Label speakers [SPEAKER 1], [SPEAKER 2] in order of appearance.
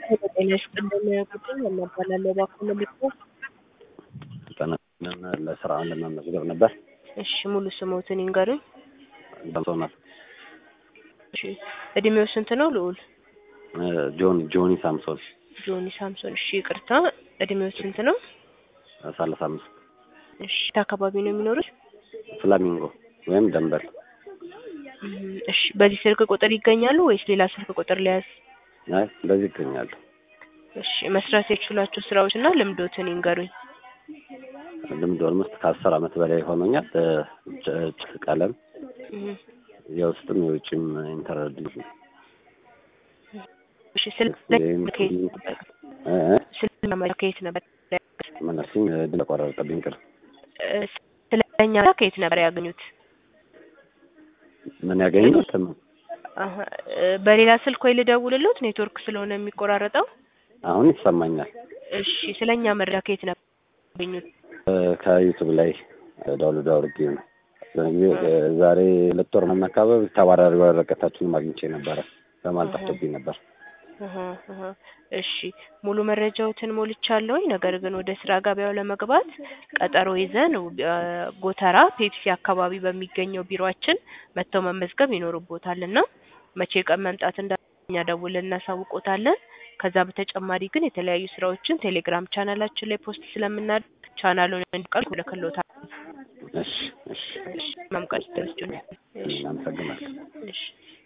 [SPEAKER 1] ጤና ይስጥልን ቁጥር እናባላለሁ እባክዎ መልዕክቶ
[SPEAKER 2] ጠናን ለስራ ለመመዝገብ ነበር።
[SPEAKER 1] እሺ ሙሉ ስሞትን ይንገሩኝ።
[SPEAKER 2] ሳምሶናት
[SPEAKER 1] እሺ እድሜው ስንት ነው ልዑል?
[SPEAKER 2] ጆን ጆኒ ሳምሶን
[SPEAKER 1] ጆኒ ሳምሶን። እሺ ይቅርታ እድሜው ስንት ነው?
[SPEAKER 2] ሰላሳ አምስት
[SPEAKER 1] እሺ የት አካባቢ ነው የሚኖሩት?
[SPEAKER 2] ፍላሚንጎ ወይም ደንበል።
[SPEAKER 1] እም፣ እሺ በዚህ ስልክ ቁጥር ይገኛሉ ወይስ ሌላ ስልክ ቁጥር ሊያዝ?
[SPEAKER 2] አይ እንደዚህ ይገኛሉ።
[SPEAKER 1] እሺ መስራት የችሏቸው ስራዎች እና ልምዶትን ይንገሩኝ።
[SPEAKER 2] ልምድ ኦልሞስት ከአስር አመት በላይ ሆኖኛል። ጭ ቀለም
[SPEAKER 1] እም፣
[SPEAKER 2] የውስጥም የውጭም ኢንተርድ
[SPEAKER 1] እሺ ስለ ከየት ነበር? ስለ ከየት ነበር?
[SPEAKER 2] መነርሲኝ ድል ቆረጠብኝ ቅር
[SPEAKER 1] እ፣ ስለኛ ከየት ነበር ያገኙት?
[SPEAKER 2] ምን ያገኙት
[SPEAKER 1] አሀ፣ እ፣ በሌላ ስልክ ወይ ልደውልሎት ኔትወርክ ስለሆነ የሚቆራረጠው።
[SPEAKER 2] አሁን ይሰማኛል።
[SPEAKER 1] እሺ ስለኛ መረጃ ከየት ነበር ያገኙት?
[SPEAKER 2] ከዩቱብ ላይ ዳውንሎድ አውርጌ ነው። ዛሬ ሁለት ወር ምናምን አካባቢ ተባራሪ ወረቀታችንን አግኝቼ ነበረ። በማል ጠፍቶብኝ ነበር።
[SPEAKER 1] አሀ፣ አሀ። እሺ ሙሉ መረጃዎትን ሞልቻለሁኝ። ነገር ግን ወደ ስራ ገበያው ለመግባት ቀጠሮ ይዘን እ፣ ጎተራ ፔፕሲ አካባቢ በሚገኘው ቢሮአችን መጥተው መመዝገብ ይኖርቦታል እና መቼ ቀን መምጣት እንዳኛ ደውለን እናሳውቆታለን። ከዛ በተጨማሪ ግን የተለያዩ ስራዎችን ቴሌግራም ቻናላችን ላይ ፖስት ስለምናደርግ ቻናሉን እንዲቀል ልክሎታል።
[SPEAKER 2] እሺ እሺ
[SPEAKER 1] እሺ መምቀል ድረስ
[SPEAKER 2] እናመሰግናለን።
[SPEAKER 1] እሺ